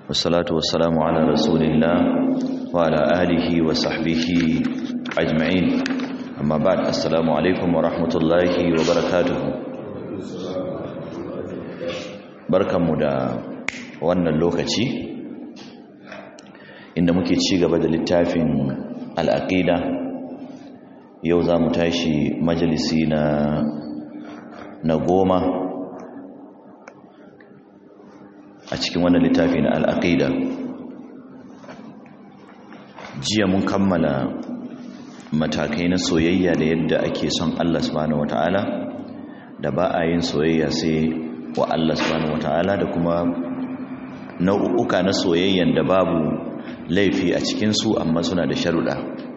والصلاة والسلام على رسول الله وعلى آله وصحبه أجمعين أما بعد السلام عليكم ورحمة الله وبركاته بركة مدى wannan lokaci inda muke ci gaba da littafin al'aqida yau za mu tashi majalisi na na goma a cikin wannan littafi na al'aqida jiya mun kammala matakai na soyayya da yadda ake son Allah subhanahu wata'ala da ba a yin soyayya sai wa Allah subhanahu wata'ala da kuma nau'uka na soyayyan da babu laifi a cikinsu amma suna da sharuɗa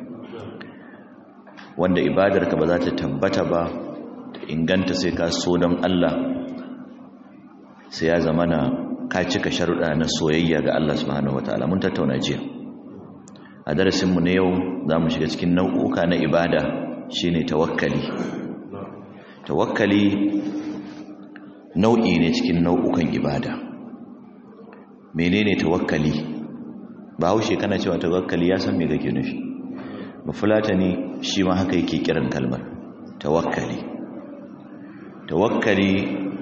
wanda ibadarka ba za ta tabbata ba ta inganta sai ka so don Allah sai ya zama na ka cika sharuɗa na soyayya ga Allah subhanahu wataala mun tattauna jiya a darasinmu na yau za mu shiga cikin nau'uka na ibada shine tawakkali tawakkali nau'i ne cikin nau'ukan ibada menene tawakkali ba haushe kana cewa tawakkali ya san me kake nufi ba fulatani shi ma haka yake kiran kalmar tawakkali tawakkali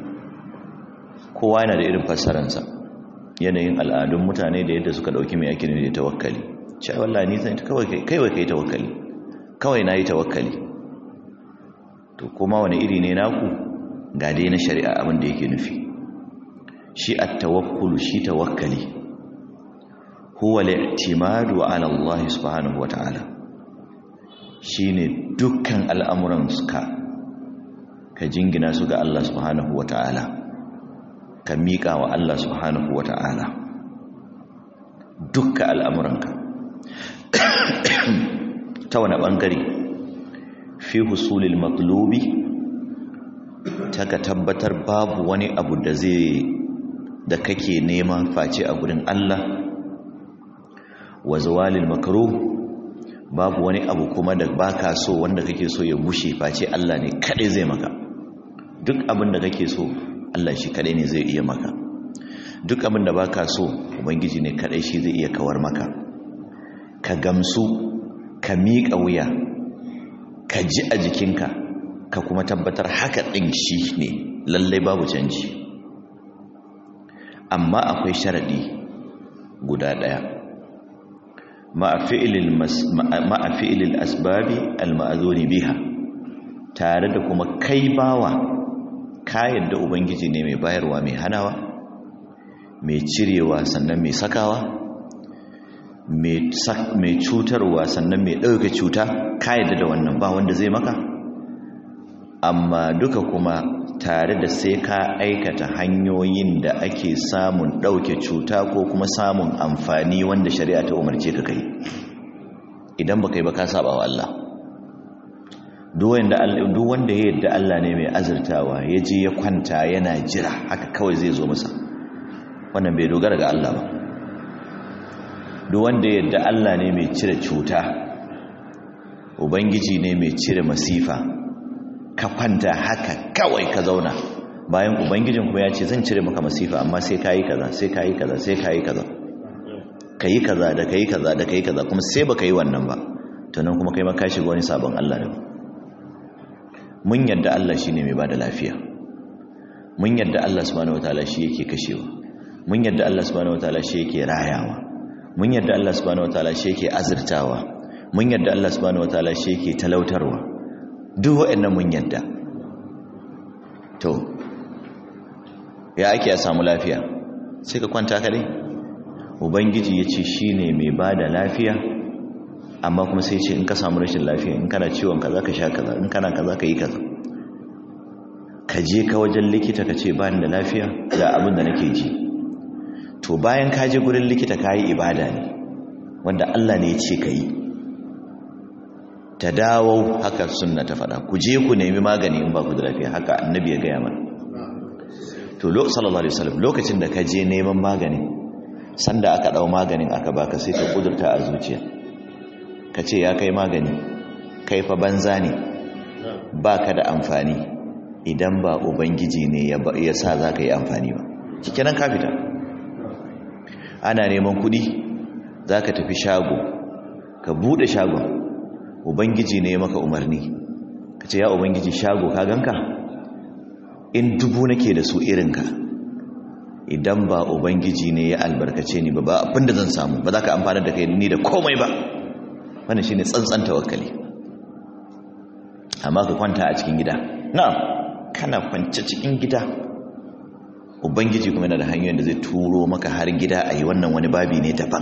kowa yana da irin fassaransa yanayin al'adun mutane da yadda suka dauki mai ake nufi da tawakkali cewa wallahi ni san kawai kai kai tawakkali kawai nayi tawakkali to kuma wani iri ne naku ga dai na shari'a abin da yake nufi shi at-tawakkul shi tawakkali huwa al-i'timadu ala Allah subhanahu wata'ala shine dukkan al'amuran suka ka jingina su ga Allah subhanahu wata'ala ka miƙa wa Allah subhanahu wata'ala dukkan al'amuranka ta wani ɓangare fi husulil matlubi ta ka tabbatar babu wani abu da zai da kake nema face a gurin Allah wa zawalil makruh babu wani abu kuma da baka so wanda kake so ya bushe face Allah ne kadai zai maka duk abin da kake so Allah shi kadai ne zai iya maka duk abin da baka so ubangiji ne kadai shi zai iya kawar maka ka gamsu ka miƙa wuya ka ji a jikinka ka kuma tabbatar haka ɗin shi ne lallai babu canji amma akwai sharaɗi guda ɗaya ma'a fi'ilil asbabi al-ma'azuni biha tare da kuma kai bawa kayan da ubangiji ne mai bayarwa mai hanawa mai cirewa sannan mai sakawa mai cutarwa sannan mai ɗauka cuta kayan da wannan ba wanda zai maka amma duka kuma tare da sai ka aikata hanyoyin da ake samun ɗauke cuta ko kuma samun amfani wanda shari'a ta umarce ka kai idan ba kai ba ka saba wa Allah duk wanda ya yadda Allah ne mai azurtawa ya je ya kwanta yana jira haka kawai zai zo masa wannan bai dogara ga Allah ba duk wanda ya yadda Allah ne mai cire cuta ubangiji ne mai cire masifa ka kwanta haka kawai ka zauna bayan ubangijin kuma ya ce zan cire maka masifa amma sai ka yi kaza sai ka yi kaza sai ka yi kaza ka yi kaza da ka yi kaza da ka yi kaza kuma sai ba ka yi wannan ba tunan kuma kai maka shiga wani sabon Allah ne mun yadda Allah shi ne mai ba da lafiya mun yadda Allah subhanahu wataala shi yake kashewa mun yadda Allah subhanahu wataala shi yake rayawa mun yadda Allah subhanahu wataala shi yake azurtawa mun yadda Allah subhanahu wataala shi yake talautarwa duk waɗannan mun yadda to ya ake a samu lafiya sai ka kwanta kadai ubangiji ya ce shi ne mai ba da lafiya amma kuma sai ce in ka samu rashin lafiya in kana ciwon kaza ka sha kaza in kana kaza ka yi kaza ka je ka wajen likita ka ce ba ni da lafiya ga abin da nake ji to bayan ka je gurin likita ka yi ibada ne wanda Allah ne ya ce ka yi ta dawo haka sunna ta faɗa ku je ku nemi magani in ba ku da lafiya haka annabi ya gaya mana to sallallahu alaihi wasallam lokacin da ka je neman magani sanda aka dau maganin aka baka sai ka kudurta a zuciya ka ce ya kai magani kai fa banza ne baka da amfani idan ba ubangiji ne ya sa za ka yi amfani ba cikinan ka fita ana neman kudi za ka tafi shago ka bude shagon ubangiji ne maka umarni ka ce ya ubangiji shago ka ganka in dubu nake da su irinka idan ba ubangiji ne ya albarkace ni ba ba abinda zan samu ba za ka amfana da kai ni da komai ba wannan shine tsantsan tawakkali amma ka kwanta a cikin gida na'am kana kwance cikin gida ubangiji kuma yana da hanyoyin da zai turo maka har gida a yi wannan wani babi ne daban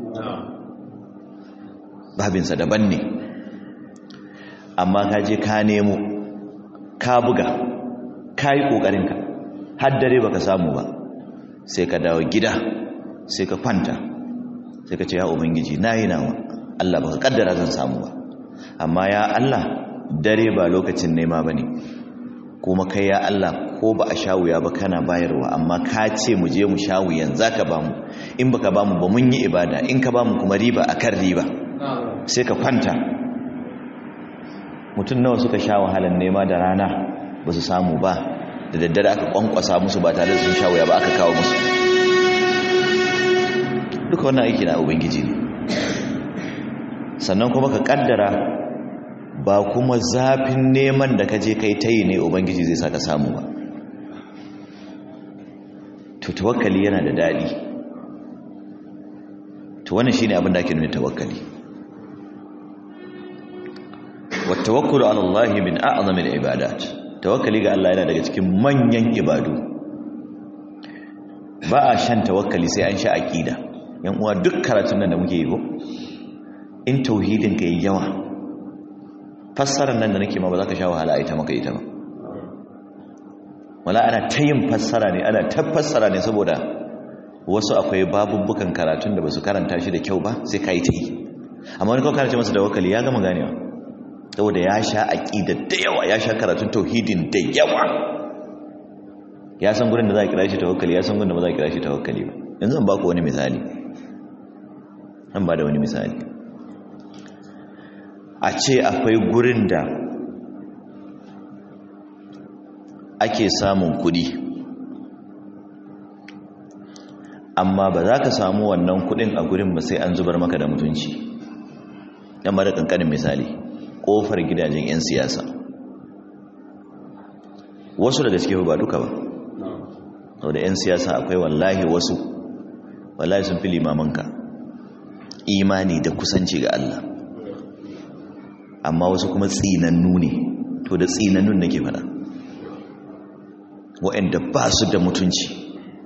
babinsa daban ne amma ka je ka nemo ka buga ka yi ƙoƙarinka har dare baka samu ba sai ka dawo gida sai ka kwanta sai ka ce ya ubangiji na yi nawa Allah baka kaddara zan samu ba amma ya Allah dare ba lokacin nema ba ne kuma kai ya Allah ko ba a shawuya ba kana bayarwa amma ka ce mu je mu shawuyan za ka ba mu in baka ba mu ba mun yi ibada in ka ba mu kuma riba a kan riba sai ka kwanta mutum nawa suka sha wahalar nema da rana ba su samu ba da daddare aka kwankwasa musu ba tare da sun shawuya ba aka kawo musu duka wannan aiki na ubangiji ne sannan kuma ka kaddara ba kuma zafin neman da ka je kai ta yi ne ubangiji zai sa ka samu ba to tawakkali yana da daɗi to wannan shine abin da ake nuna tawakkali wattawakkulu ala Allah min a'zami al-ibadat tawakkali ga Allah yana daga cikin manyan ibadu ba a shan tawakkali sai an sha aqida yan uwa duk karatun nan da muke yi ko in tauhidin ka yi yawa fassarar nan da nake ma ba za ka sha wahala a ita maka ita ba wala ana ta yin fassara ne ana ta fassara ne saboda wasu akwai babubbukan karatun da ba su karanta shi da kyau ba sai ka yi ta yi amma wani kawai karanta masa da wakali ya gama ganewa saboda ya sha aƙida da yawa ya sha karatun tauhidin da yawa ya san gurin da za a kira shi tawakkali ya san gurin da ba za a kira shi tawakkali ba yanzu zan ba ku wani misali zan ba da wani misali a ce akwai gurin da ake samun kudi amma ba za ka samu wannan kudin a gurin ba sai an zubar maka da mutunci yan mara kankanin misali kofar gidajen 'yan siyasa wasu daga cikin ba duka ba sau da 'yan siyasa akwai wallahi wasu wallahi sun fi limamanka imani da kusanci ga Allah amma wasu kuma tsinannu ne to da tsinannun nake fada waɗanda ba su da mutunci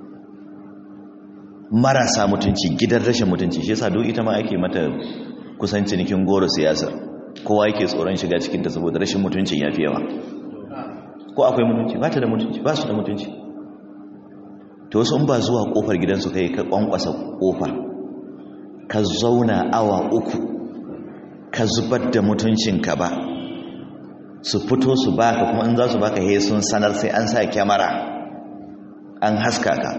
marasa mutunci gidan rashin mutunci shi yasa duk ita ma ake mata kusan cinikin goro siyasa kowa yake tsoron shiga cikinta saboda rashin mutuncin ya fi yawa ko akwai mutunci ba ta da mutunci ba su da mutunci to wasu in ba zuwa kofar gidansu kai ka kwankwasa kofa ka zauna awa uku ka zubar da mutuncinka ba su fito su baka kuma in za su baka he sun sanar sai an sa kyamara an haska ka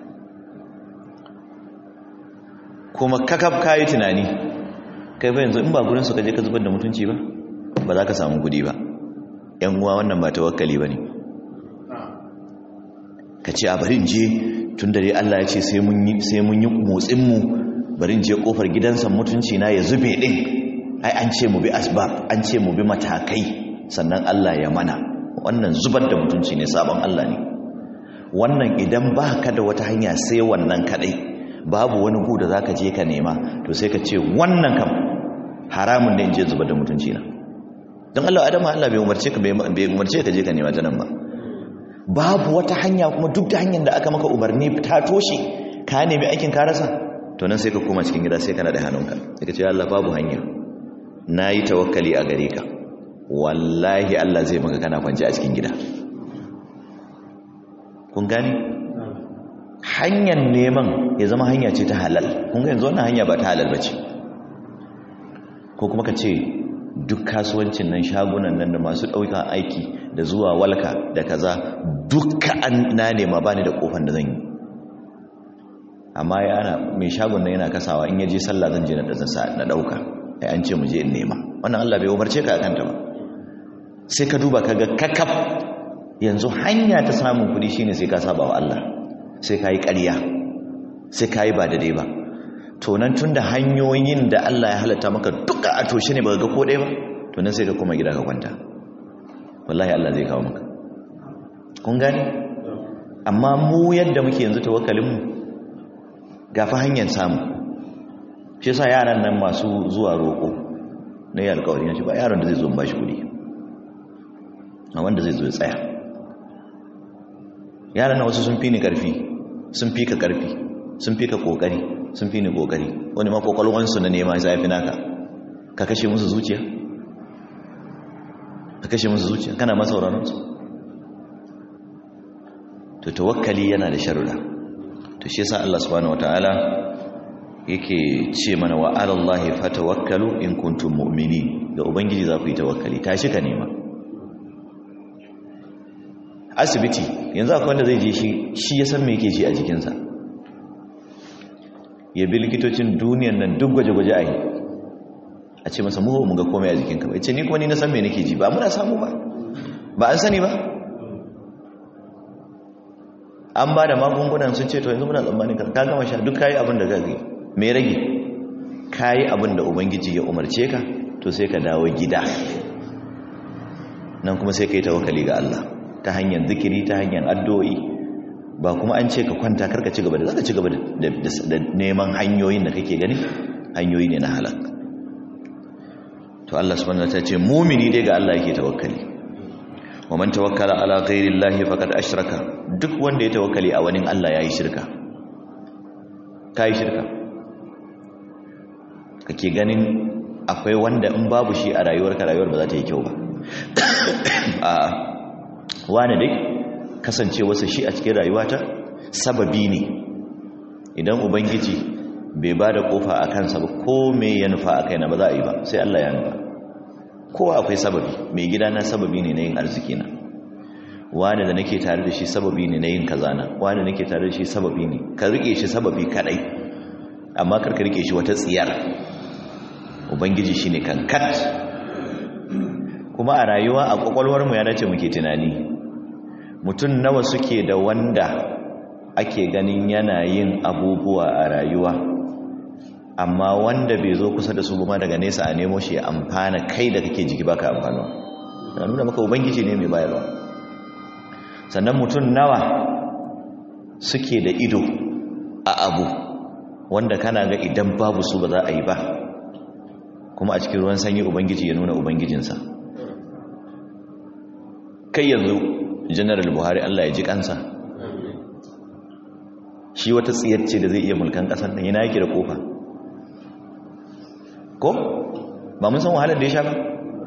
kuma kakaf kayi tunani kai fa yanzu in ba gurin su kaje ka zubar da mutunci ba ba za ka samu gudi ba yan uwa wannan ba tawakkali bane ka ce a bari in je tun dare Allah ya ce sai mun yi sai mun yi motsin mu bari in je kofar gidansa mutunci na ya zube din ai an ce mu bi asbab an ce mu bi matakai sannan Allah ya mana wannan zubar da mutunci ne sabon Allah ne wannan idan ba ka da wata hanya sai wannan kadai babu wani gu da za ka je ka nema to sai ka ce wannan kam haramun ne in je zubar da mutunci na don Allah adama Allah bai umarce ka bai umarce ka je ka nema ta nan ba babu wata hanya kuma duk da hanyar da aka maka umarni ta toshe ka nemi aikin ka rasa to nan sai ka koma cikin gida sai kana da hannunka sai ka ce Allah babu hanya na yi tawakkali a gare ka wallahi Allah zai maka kana kwanci a cikin gida kun gani hanyar neman ya zama hanya ce ta halal kun ga yanzu wannan hanya ba ta halal bace ko kuma ka ce duk kasuwancin nan shagunan nan da masu ɗaukan aiki da zuwa walka da kaza duka an na nema ba ni da kofan da zan yi amma yana mai shagon nan yana kasawa in yaje sallah zan je na na ɗauka ai an ce mu je in nema wannan Allah bai umarce ka akan ta ba sai ka duba kaga kakaf yanzu hanya ta samun kuɗi shine sai ka saba wa Allah sai ka yi ƙarya sai ka yi ba daidai ba to nan tun da hanyoyin da Allah ya halatta maka duka a toshe ne ba ga ko ɗaya ba to nan sai ka koma gida ka kwanta wallahi Allah zai kawo maka kun gane amma mu yadda muke yanzu tawakkalinmu gafa hanyar samu shi sa yaran nan masu zuwa roƙo na yi alkawari na shi ba yaron da zai zo ba shi kudi a wanda zai zo ya tsaya yaran nan wasu sun fi ni ƙarfi sun fi ka ƙarfi sun fi ka ƙoƙari sun fi ni ƙoƙari wani ma ƙwaƙwalwansu na nema ya fi naka ka kashe musu zuciya ka kashe musu zuciya kana masa sauraronsu to tawakkali yana da sharuda to shi yasa Allah subhanahu wataala yake ce mana wa alallahi fatawakkalu in kuntum mu'minin ga ubangiji za ku yi tawakkali tashi ka nema asibiti yanzu akwai wanda zai je shi shi ya san me yake ji a jikinsa ya bi likitocin duniyan nan duk gwaje-gwaje a yi a ce masa muhu mu ga komai a jikinka ba ce ni kuma ni na san me nake ji ba muna samu ba ba an sani ba an ba da magungunan sun ce to yanzu muna tsammanin ka ka gama sha duk kayi abin da gazi me rage kayi abin da ubangiji ya umarce ka to sai ka dawo gida nan kuma sai ka yi tawakkali ga Allah ta hanyar zikiri ta hanyar addu'o'i ba kuma an ce ka kwanta karka ci gaba da zaka ci gaba da neman hanyoyin da kake gani hanyoyi ne na halak to Allah subhanahu wa ta'ala ce mumini dai ga Allah yake tawakkali wa man tawakkala ala ghairi llahi faqad ashraka duk wanda ya tawakkali a wani Allah yayi shirka kai shirka kake ganin akwai wanda in babu shi a rayuwarka rayuwar ba za ta yi kyau ba a wani dai kasance wasu shi a cikin rayuwata sababi ne idan ubangiji bai ba da kofa a kansa ba ko me ya nufa a kaina ba za a yi ba sai Allah ya nufa kowa akwai sababi mai gida na sababi ne na yin arziki na wani da nake tare da shi sababi ne na yin kazana wani nake tare da shi sababi ne ka rike shi sababi kadai amma kar ka rike shi wata tsiyar ubangiji shine kankat kuma a rayuwa a kwakwalwar mu ya dace muke tunani mutum nawa suke da wanda ake ganin yana yin abubuwa a rayuwa amma wanda bai zo kusa da su ba daga nesa a nemo shi ya amfana kai da kake jiki baka amfanuwa na nuna maka ubangiji ne mai bayarwa sannan mutum nawa suke da ido a abu wanda kana ga idan babu su ba za a yi ba kuma a cikin ruwan sanyi ubangiji ya nuna ubangijinsa kai yanzu general buhari allah ya ji kansa shi wata tsiyar ce da zai iya mulkan kasar nan yana yake da kofa ko ba mun san wahalar da ya sha ba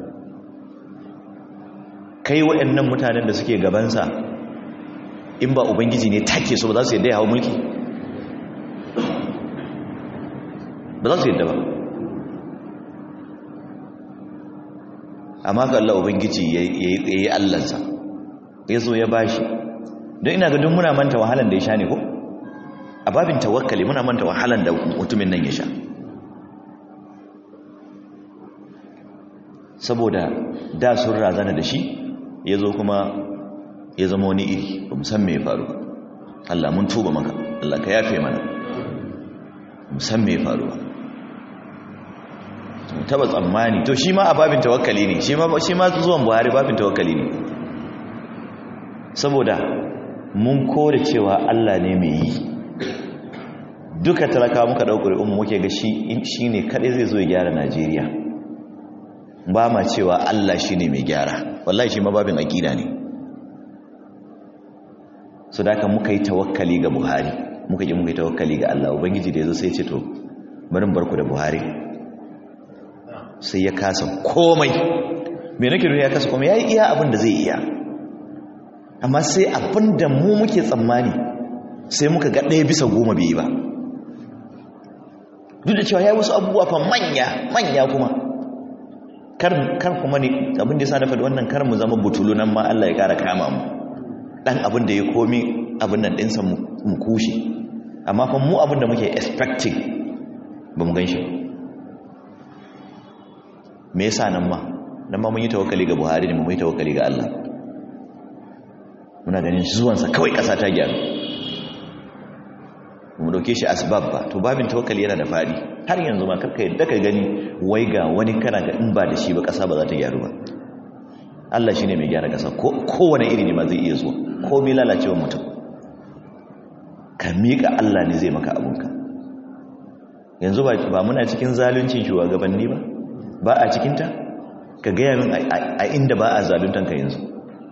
kai waɗannan mutanen da suke gabansa in ba ubangiji ne take so ba za su yadda ya hau mulki ba za su yadda ba amma ga Allah ubangiji ya yi allansa ya zo ya bashi don ina ga duk muna manta wahalar da ya sha ne ko a babin tawakkali muna manta wahalar da mutumin nan ya sha saboda da sun razana da shi ya zo kuma ya zama wani iri ba san me faru Allah mun tuba maka Allah ka yafe mana san me faru ba taba tsammani to shi ma a babin tawakkali ne shi ma shi ma zuwan Buhari babin tawakkali ne saboda mun kore cewa Allah ne mai yi duka talaka muka ɗaukar umu muke ga shi ne kaɗai zai zo ya gyara Najeriya ba ma cewa Allah shi ne mai gyara wallahi shi mababin aƙida ne su da muka yi tawakkali ga buhari muka yi muka yi tawakkali ga Allah ubangiji da ya zo sai ce to barin barku da buhari sai ya kasa komai mai nake ya kasa komai ya yi iya abin da zai iya amma sai abin da mu muke tsammani sai muka ga ɗaya bisa goma bai yi ba duk da cewa ya yi wasu abubuwa fa manya manya kuma kar kuma ne abin da ya sa na faɗi wannan kar mu zama butulu nan ma Allah ya ƙara kama mu ɗan abin da ya komi abin nan ɗinsa mu kushe amma fa mu abin da muke expecting ba mu gan shi me yasa nan ma nan ma mun yi tawakkali ga Buhari ne mun yi tawakkali ga Allah muna ganin zuwansa kawai ƙasa ta gyaru mu dauke shi asbab ba to babin tawakkali yana da fadi har yanzu ma karka yadda ka gani wai ga wani kana ga in ba da shi ba kasa ba za ta gyaru ba Allah shine mai gyara kasa ko kowane iri ne ma zai iya zuwa ko mai lalacewa mutum ka miƙa Allah ne zai maka abunka yanzu ba muna cikin zaluncin shugabanni ba ba a cikinta ka gaya min a inda ba a zaluntan ka yanzu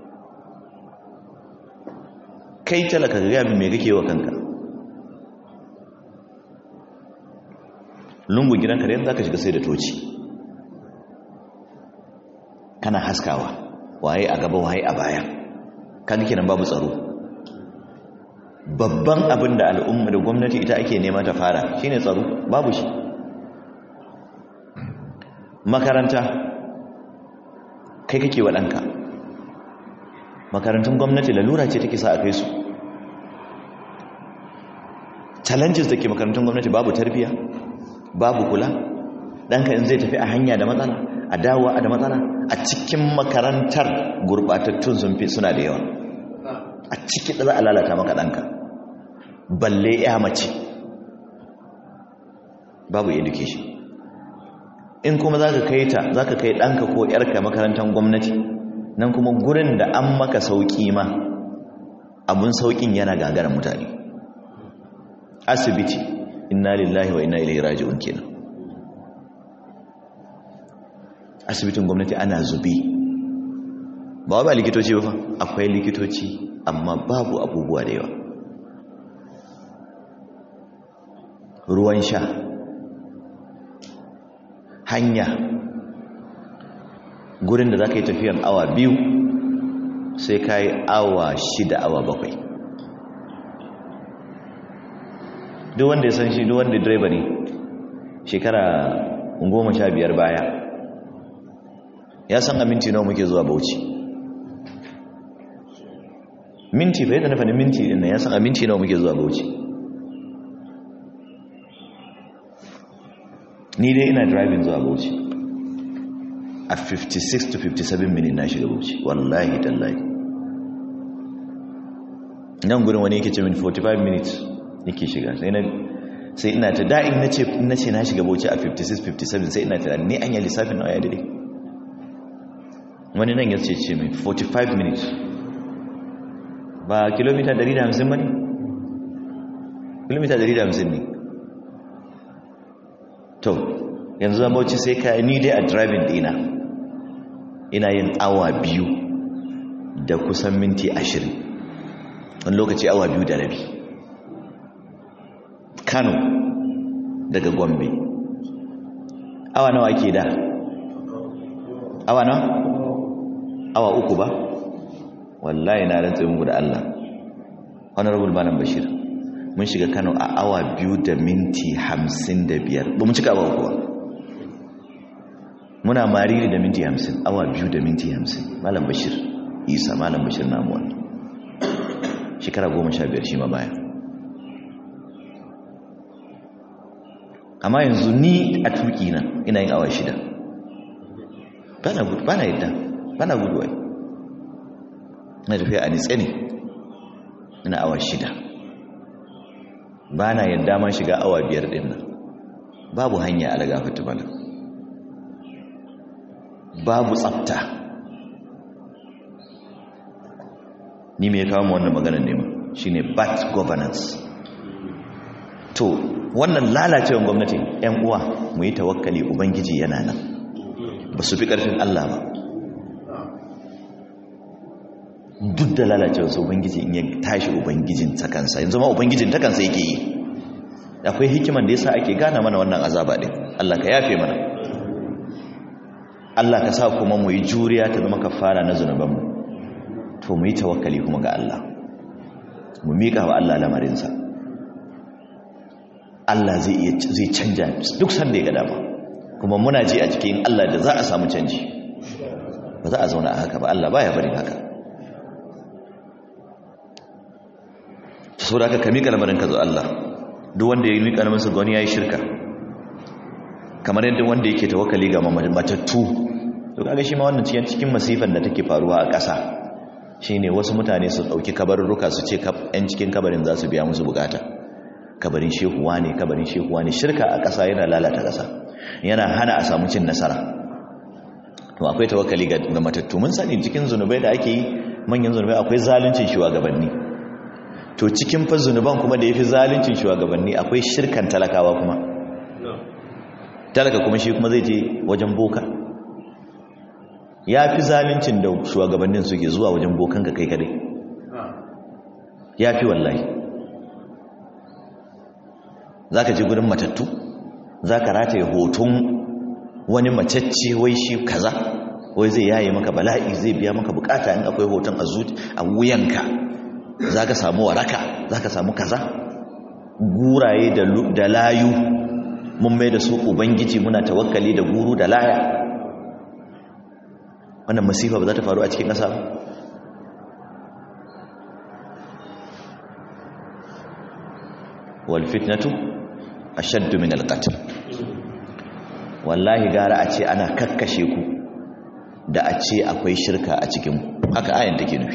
kai talaka ka gaya min mai kake wa kanka lungu gidanka da yanzu za ka shiga sai da toci kana haskawa waye a gaba waye a baya kan kenan babu tsaro babban abin da al'umma da gwamnati ita ake nema ta fara shine tsaro babu shi makaranta kai kake waɗanka makarantun gwamnati lalura ce take sa a kai su challenges da ke makarantun gwamnati babu tarbiya babu kula ɗanka in zai tafi a hanya da matsala a dawowa da matsala a cikin makarantar gurɓatattun sun fi suna da yawa a ciki da za a lalata maka ɗanka balle ya mace babu education in kuma za ka kai ta za ka kai ɗanka ko ‘yarka makarantar gwamnati nan kuma gurin da an maka sauƙi ma abun sauƙin yana gagarar mutane asibiti inna lillahi wa inna ilaihi raji'un kenan asibitin gwamnati ana zubi ba ba likitoci ba akwai likitoci amma babu abubuwa da yawa ruwan sha hanya gurin da za ka yi tafiyan awa biyu sai ka yi awa shida awa bakwai duk wanda ya san shi duk wanda direba ne shekara goma sha biyar baya ya san a minti nawa muke zuwa bauchi minti fa yadda na fani minti ɗin ya san a minti nawa muke zuwa bauchi ni dai ina driving zuwa bauchi a 56 to 57 minute na shiga bauchi wallahi tallahi nan gurin wani yake ce min 45 minutes yake shiga sai na sai ina ta da'in na ce na ce na shiga bauchi a 56 57 sai ina ta ni an yi lissafin na waya dare wani nan ya ce ce min 45 minutes ba kilomita 150 ba ne kilomita 150 ne to yanzu zan bauchi sai ka ni dai a driving dina ina yin awa biyu da kusan minti ashirin wani lokaci awa biyu da rabi kano daga gombe awa nawa ke da awa nawa awa uku ba wallahi na rantsa muku da Allah honorable malam bashir mun shiga Kano a awa biyu da minti hamsin da biyar ba mu cika awa uku ba muna mariri da minti hamsin awa biyu da minti hamsin malam bashir isa malam bashir namuwa shekara goma sha biyar shi ma baya amma yanzu ni a tuki na ina yin awa shida bana gudu bana yadda bana gudu wai na tafiya a nitse ne ina awa shida bana yadda ma shiga awa biyar din nan babu hanya a daga fatimala babu tsafta ni mai kawo mu wannan maganar ne shine bad governance to wannan lalacewar gwamnati yan uwa mu yi tawakkali ubangiji yana nan ba su fi ƙarfin Allah ba duk da lalacewar su ubangiji in ya tashi ubangijin ta kansa yanzu ma ubangijin ta kansa yake yi akwai hikiman da yasa ake gana mana wannan azaba din Allah ka yafe mana Allah ka sa kuma mu yi juriya ta zama kafara na zunubanmu to mu yi tawakkali kuma ga Allah mu miƙa wa Allah lamarinsa Allah zai iya zai canja duk sanda ya ga dama kuma muna ji a cikin Allah da za a samu canji ba za a zauna a haka ba Allah baya barin haka saboda haka ka miƙa lamarin ka zo Allah duk wanda ya miƙa lamarin sa ga wani yayi shirka kamar yadda wanda yake tawakkali ga matattu to kaga shi ma wannan cikin cikin masifan da take faruwa a ƙasa shine wasu mutane su dauki kabarurruka su ce yan cikin kabarin za su biya musu bukata kabarin shehuwa ne kabarin shehuwa ne shirka a ƙasa yana lalata ƙasa yana hana a samu cin nasara to akwai tawakkali ga matattu mun sani cikin zunubai da ake yi manyan zunubai akwai zaluncin shugabanni to cikin fa zunuban kuma da yafi zaluncin shugabanni akwai shirkan talakawa kuma talaka kuma shi kuma zai je wajen boka ya fi zaluncin da shugabannin suke zuwa wajen bokan ka kai kadai ya fi wallahi za ka ji gudun matattu za ka rataye hoton wani macacce wai shi kaza wai zai yaye maka bala'i zai biya maka bukata in akwai hoton a wuyanka za ka samu waraka za ka samu kaza guraye da layu mun mai da su ubangiji muna tawakkali da guru da laya wannan masifa ba za ta faru a cikin ƙasa wal fitnatu ashaddu min al qatl wallahi gara a ce ana kakkashe ku da a ce akwai shirka a cikin ku haka ayan take nufi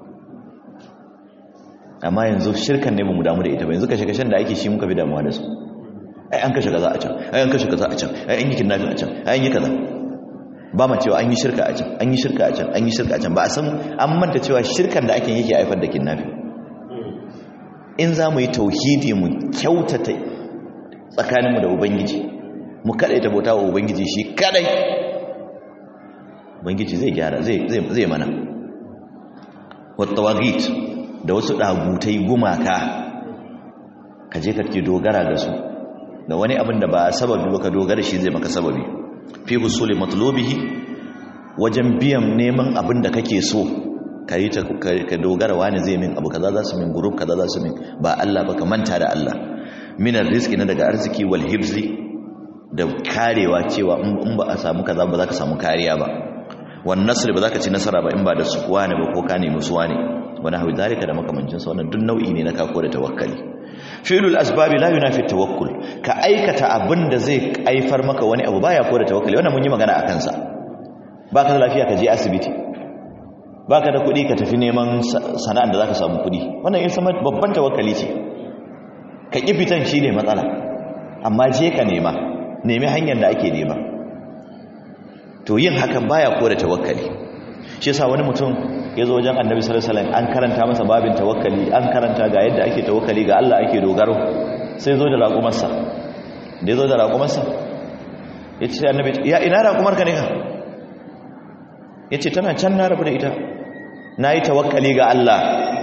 amma yanzu shirkan ne mu damu da ita ba yanzu kashe kashen da ake shi muka fi damuwa da su ai an kashe kaza a can ai an kashe kaza a can ai an yi kidnapping a can ai an yi kaza ba ma cewa an yi shirka a can an yi shirka a can an yi shirka a can ba a san an manta cewa shirkan da ake yake haifar da kidnapping in za mu yi tauhidi mu kyautata tsakaninmu da ubangiji mu kadai ta bauta wa ubangiji shi kadai ubangiji zai gyara zai mana wattawagit da wasu dagutai gumaka ka je ka ke dogara da su da wani abin da ba sababi ba ka dogara shi zai maka sababi fi husuli matlubihi wajen biyan neman abin da kake so ka yi ka dogara wani zai min abu kaza za su min group kaza za su min ba Allah ba ka manta da Allah minar rizki na daga arziki wal hibzi da karewa cewa in ba a samu kaza ba za ka samu kariya ba wan nasr ba za ka ci nasara ba in ba da sukuwa ne ba ko ka nemi suwa ne wani hawi zalika da makamancin sa wannan duk nau'i ne na kako da tawakkali fi'lul asbabi la yunafi tawakkul ka aikata abin da zai aifar maka wani abu baya ko da tawakkali wannan mun yi magana akan sa baka da lafiya ka je asibiti baka da kuɗi ka tafi neman sana'ar da zaka samu kuɗi wannan yin sama babban tawakkali ce ka ƙi fitan shi ne matsala amma je ka nema nemi hanyar da ake nema to yin hakan baya kore tawakkali shi yasa wani mutum ya zo wajen annabi sallallahu alaihi wasallam an karanta masa babin tawakkali an karanta ga yadda ake tawakkali ga Allah ake dogaro sai zo da raƙumarsa da ya zo da raƙumarsa ya ce annabi ya ina raƙumar ka ne ka ya ce tana can na rabu da ita na yi tawakkali ga Allah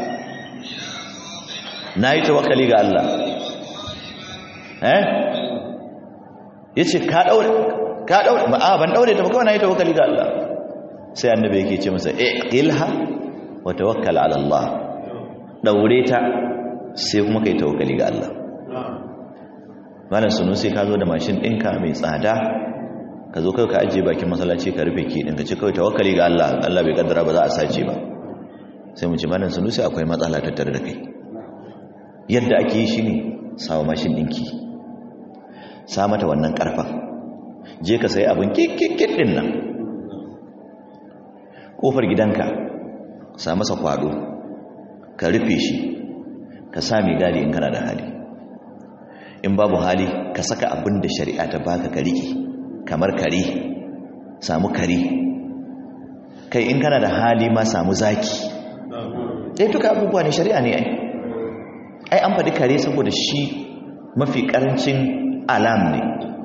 na yi tawakkali ga Allah eh ya ce ka ɗaure ka ɗaure ba a ban ɗaure ta ba kawai na yi tawakkali ga Allah sai annabi yake ce masa eh ilha wa tawakkal ala Allah ɗaure ta sai kuma kai tawakkali ga Allah malam sunu sai ka zo da mashin ɗinka mai tsada ka zo kai ka ajiye bakin masallaci ka rufe ki ɗinka ce kawai tawakkali ga Allah Allah bai kaddara ba za a sace ba sai mu ci malam sunu sai akwai matsala tattare da kai yadda ake yi shi ne sawa mashin ɗinki sa mata wannan ƙarfan je ka sai abin kikikik ɗin nan ƙofar gidanka sa masa kwado ka rufe shi ka sami gadi in kana da hali in babu hali ka saka abin da shari'a ta baka ka riƙe kamar kare samu kare kai in kana da hali ma samu zaki ɗaya duka abubuwa ne shari'a ne ai ai an faɗi kare saboda shi mafi ƙarancin alam ne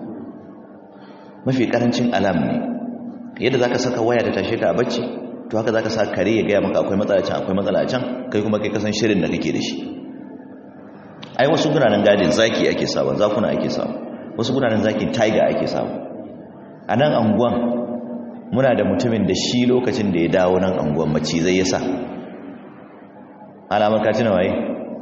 mafi ƙarancin alam ne yadda za ka saka waya da tashe ka a bacci to haka za ka sa kare ya gaya maka akwai matsala can akwai matsala can kai kuma kai kasan shirin da kake da shi ai wasu gunanen gadin zaki ake sawa zakuna ake sawa wasu gunanen zakin tiger ake sawa a nan anguwan muna da mutumin da shi lokacin da ya dawo nan anguwan macizai ya sa alamar ka tuna waye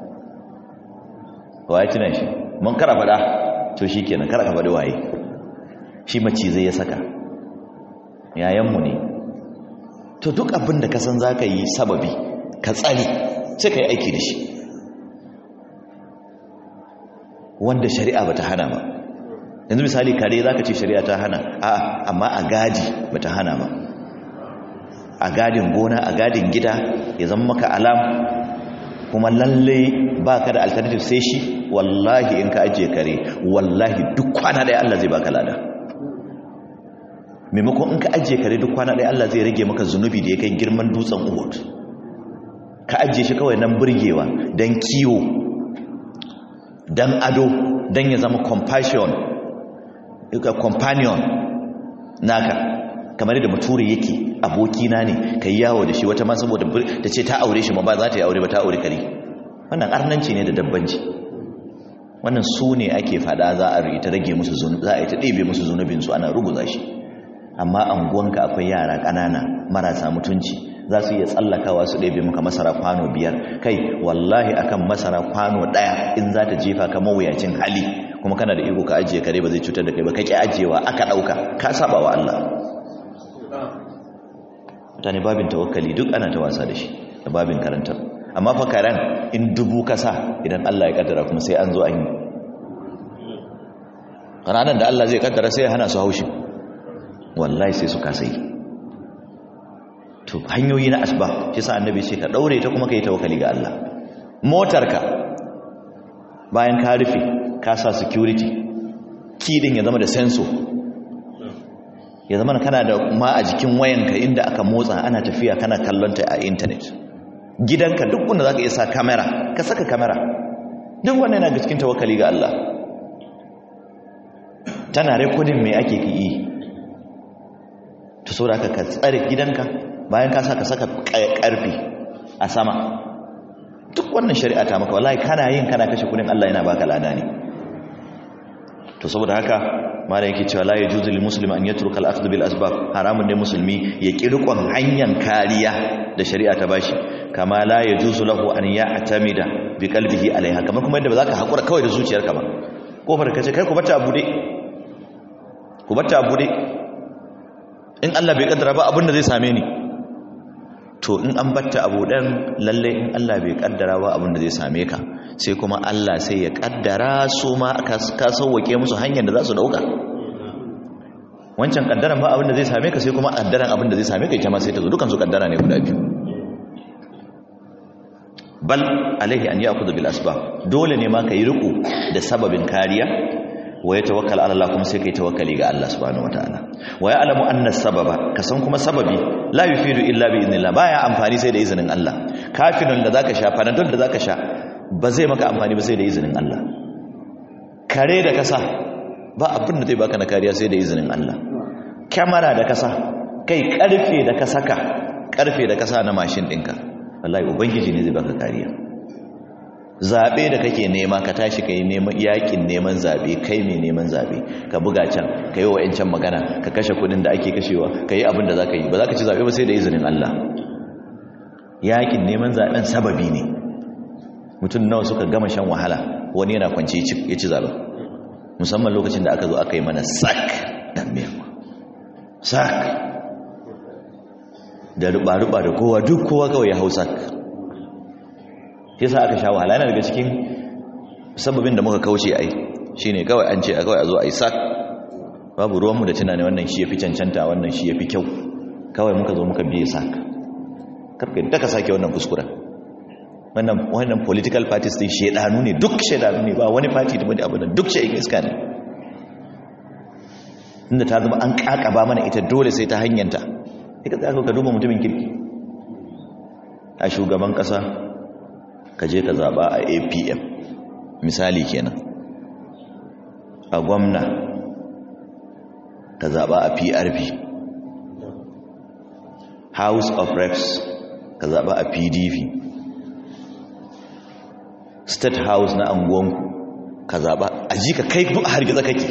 waye tuna shi mun kara fada to shi kenan kara ka faɗi waye shi macizai ya saka yayanmu ne to duk abin da ka san za ka yi sababi ka tsari sai ka yi aiki da shi wanda shari'a ba ta hana ba yanzu misali kare za ka ce shari'a ta hana a amma a gadi ba ta hana ba a gadin gona a gadin gida ya zama maka alam kuma lalle baka da alternative sai shi wallahi in ka ajiye kare wallahi duk kwana ɗaya Allah zai baka lada maimakon in ka ajiye kare duk kwana ɗaya Allah zai rage maka zunubi da ya kai girman dutsen Uhud ka ajiye shi kawai nan burgewa don kiwo don ado don ya zama compassion companion naka kamar da bature yake abokina ne ka yi yawo da shi wata ma saboda ta ce ta aure shi ma ba za ta yi aure ba ta aure kare wannan arnanci ne da dabbanci wannan su ne ake fada za a ta rage musu zunubi za a yi ta ɗebe musu zunubinsu ana ruguza shi amma anguwanka akwai yara ƙanana marasa mutunci za su iya tsallakawa su ɗebe maka masara kwano biyar kai wallahi akan masara kwano ɗaya in za ta jefa ka mawuyacin hali kuma kana da iko ka ajiye kare ba zai cutar da kai ba kake ajiyewa aka ɗauka ka saba wa Allah mutane babin tawakkali duk ana ta wasa da shi da babin karantar amma fa karen in dubu kasa idan Allah ya kaddara kuma sai an zo an yi ranar da Allah zai kaddara sai ya hana su haushi wallahi sai su kasa yi to hanyoyi na asba shi sa annabi ce ka daure ta kuma ka yi tawakkali ga Allah motarka bayan ka rufe ka sa security kidin ya zama da sensor ya zama kana da ma a jikin wayanka inda aka motsa ana tafiya kana kallonta a intanet gidanka duk wanda za ka iya sa kamera ka saka kamera duk wanda yana cikin tawakali ga Allah tana rekodin mai ake yi ta so da aka ka tsare gidanka bayan ka sa ka saka karfi a sama duk wannan shari'a ta maka wallahi kana yin kana kashe kudin Allah yana baka lada ne to saboda haka mala yake cewa la yajuzu lil muslimi an yatruka al akhdh bil asbab haramun ne musulmi ya kirkon hanyar kariya da shari'a ta bashi kama la yajuzu lahu an ya'tamida bi qalbihi alaiha kamar kuma yadda ba za ka hakura kawai da zuciyarka ba kofar ka ce kai ku bata abude ku bata abude in Allah bai kaddara ba abin da zai same ni to in an batta abudan lalle in Allah bai kaddara ba abin da zai same ka sai kuma Allah sai ya kaddara su ma ka sauwake musu hanyar da za su dauka wancan kaddaran ba abin da zai same ka sai kuma kaddaran abin da zai same ka ita ma sai ta zo dukan su kaddara ne guda biyu bal alaihi an ya'khudhu bil asbab dole ne ma ka yi riko da sababin kariya wa ya tawakkal ala Allah kuma sai kai tawakkali ga Allah subhanahu wataala wa ya'lamu anna sababa kasan kuma sababi la yufidu illa bi idnillah baya amfani sai da izinin Allah kafirin da zaka sha panadol da zaka sha ba zai maka amfani ba sai da izinin Allah kare da kasa ba abin da zai baka na kariya sai da izinin Allah kyamara da kasa kai karfe da ka saka karfe da kasa na mashin ɗinka wallahi ubangiji ne zai baka kariya zaɓe da kake nema ka tashi ka yi yakin neman zaɓe kai mai neman zaɓe ka buga can ka yi wa ‘yancan magana ka kashe kudin da ake kashewa ka yi abin da za ka yi ba za ka ci zaɓe ba sai da izinin Allah yakin neman zaɓen sababi ne mutum nawa suka gama shan wahala wani yana kwanci ya ci zaɓen musamman lokacin da aka zo aka yi mana sak dan mewa sak da ruba-ruba da kowa duk kowa kawai ya hau sak yasa aka sha wahala yana daga cikin sababin da muka kauce ai shine kawai an ce kawai a zo a yi sak babu ruwanmu da tunani wannan shi ya fi cancanta wannan shi ya fi kyau kawai muka zo muka biye sak karka da ka sake wannan kuskuren wannan wannan political parties din shedanu ne duk shedanu ne ba wani party da wani abu da duk shekin iska ne inda ta zama an kakaba mana ita dole sai ta hanyanta ita za ka duba mutumin kirki a shugaban kasa ka je ka zaba a apm misali kenan a gwamna ka zaba a prp house of reps ka zaba a pdp state house na anguwanku ka zaba a ji ka kai duk hargitsa kake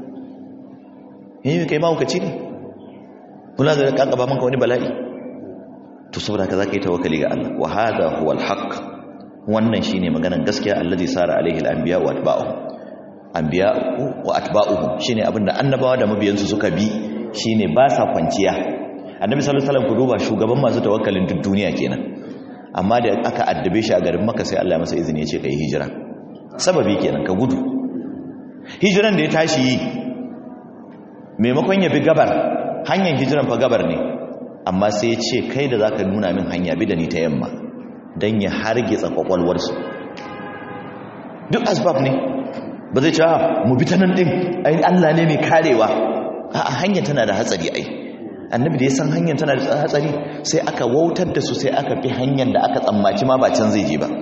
yi kai mahaukaci ne kula da kakaba manka wani bala'i to saboda ka za ka yi tawakali ga Allah wa hada huwa alhaq wannan shine maganar gaskiya allazi sara alaihi alanbiya wa atba'uhum anbiya wa atba'uhum shine abinda annabawa da mabiyansu suka bi shine ba sa kwanciya annabi sallallahu alaihi wasallam ku duba shugaban masu tawakkalin duk duniya kenan amma da aka addabe shi a garin Makka sai Allah ya masa izini ya ce kai hijira sababi kenan ka gudu hijiran da ya tashi yi maimakon ya bi gabar hanyar hijiran fa gabar ne amma sai ya ce kai da zaka nuna min hanya bi da ni ta yamma don ya hargitsa kwakwalwarsu duk asbab ne ba zai cewa mu bi ta nan ɗin ai Allah ne mai karewa a hanyar tana da hatsari ai annabi da ya san hanyar tana da hatsari sai aka wautar da su sai aka fi hanyar da aka tsammaci ma ba can zai je ba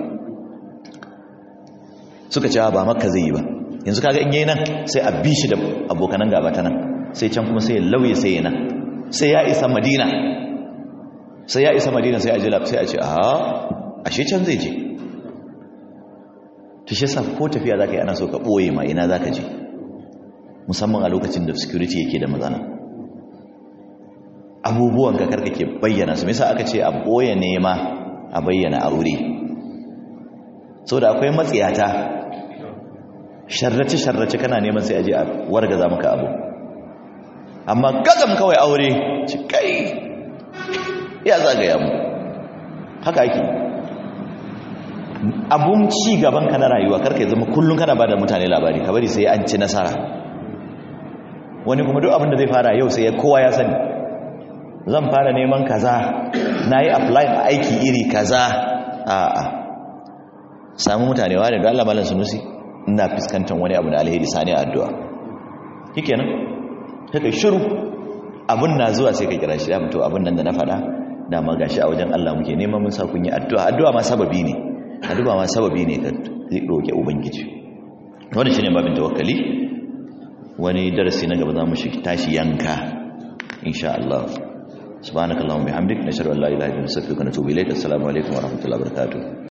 suka cewa ba makka zai yi ba yanzu kaga in yayi nan sai a bi shi da abokanan gaba ta nan sai can kuma sai ya lauye sai ya nan sai ya isa madina sai ya isa madina sai a ji sai a ce a ashe can zai je ta shi sa ko tafiya za ka yi ana so ka ɓoye ma ina za ka je musamman a lokacin da security yake da matsala abubuwan ka karka ke bayyana su misa aka ce a ɓoye nema a bayyana aure so da akwai matsiyata sharrace-sharrace kana neman sai aje a wargaza maka abu amma gazam kawai aure ci kai ya zagaya mu haka ake abun ci gaban ka na rayuwa karka ya zama kullum kana bada mutane labari ka bari sai an ci nasara wani kuma duk abin da zai fara yau sai ya kowa ya sani zan fara neman kaza na yi applying aiki iri kaza a'a samu mutane wani da Allah malam sunusi ina fuskantar wani abu da alheri sani a addu'a kike nan kai shiru abun na zuwa sai ka kira shi ya mutu abun nan da na faɗa dama gashi a wajen Allah muke neman mun sa kun yi addu'a addu'a ma sababi ne addu'a ma sababi ne ka roke ubangiji wannan shine babin tawakkali wani darasi na gaba za mu shi tashi yanka insha Allah subhanakallahumma bihamdik nashhadu an la ilaha illa anta astaghfiruka wa atubu ilaik assalamu alaikum wa rahmatullahi wa barakatuh